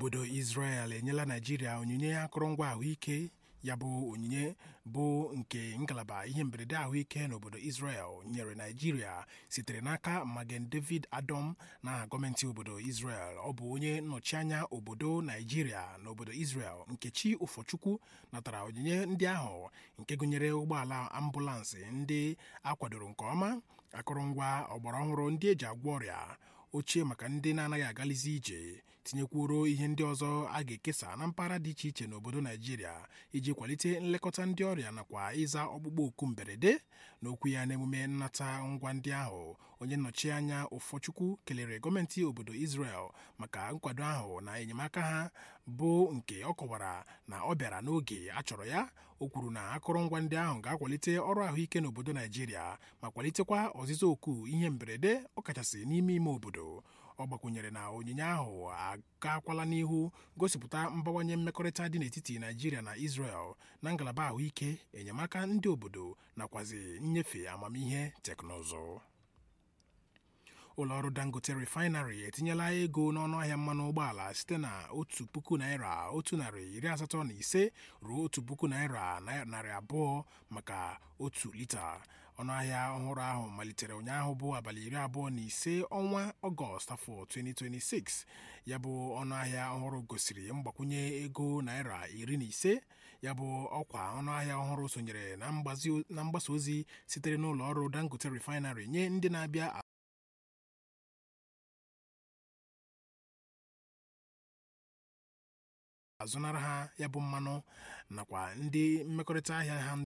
obodo Israel enyela Naijiria onyinye akụrụngwa ahụike ya bụ onyinye bụ nke ngalaba ihe mberede ahụike n'obodo Israel nyere Naijiria sitere n'aka Magen David Adom n'aha gọọmenti obodo Israel ọ bụ onye nnọchianya obodo Naijiria n'obodo Israel Nkechi Ụfọchukwu natara onyinye ndị ahụ nke gụnyere ụgbọala ambụlansị ndị akwadoro nke ọma akụrụngwa ọgbara ọhụrụ ndị eji agwọ ọrịa oche maka ndị na-anaghị agalizi ije tinyekwuoro ihe ndị ọzọ a ga-ekesa na mpaghara dị iche iche n'obodo Naijiria iji kwalite nlekọta ndị ọrịa nakwa ịza ọgbụgbọ oku mberede n'okwu ya n'emume nnata ngwa ndị ahụ onye nnọchi anya ụfọchukwu kelere gọọmenti obodo Israel maka nkwado ahụ na enyemaka ha bụ nke ọ kọwara na ọ bịara n'oge a chọrọ ya o kwuru na akụrụngwa ndị ahụ ga-akwalite ọrụ ahụike n'obodo Naijiria ma kwalitekwa ọzịza oku ihe mberede ọkachasị n'ime ime obodo ọ gbakwunyere na onyinye ahụ agakwala n'ihu gosipụta mbawanye mmekọrịta dị n'etiti Naijiria na Israel na ngalaba ahụike enyemaka ndị obodo nakwazi nnyefe amamihe teknụzụ ụlọọrụ Dangote refinery etinyela ego n'ọnụahịa mmanụ ụgbọala site na otu puku naira otu narị iri asatọ na ise ruo otu puku naira narị abụọ maka otu lita ọnụahịa ọhụrụ ahụ malitere ụnyaahụ bụ abalị iri abụọ na ise ọnwa ọgọst afọ 2026 ya bụ ọnụahịa ọhụrụ gosiri mgbakwunye ego naira iri na ise ya bụ ọkwa ọnụahịa ọhụrụ sonyere na mgbasa ozi sitere n'ụlọ ọrụ Dangote refinery nye ndị na-abịa azụnara ha ya bụ mmanụ nakwa ndị mmekọrịta ahịa ha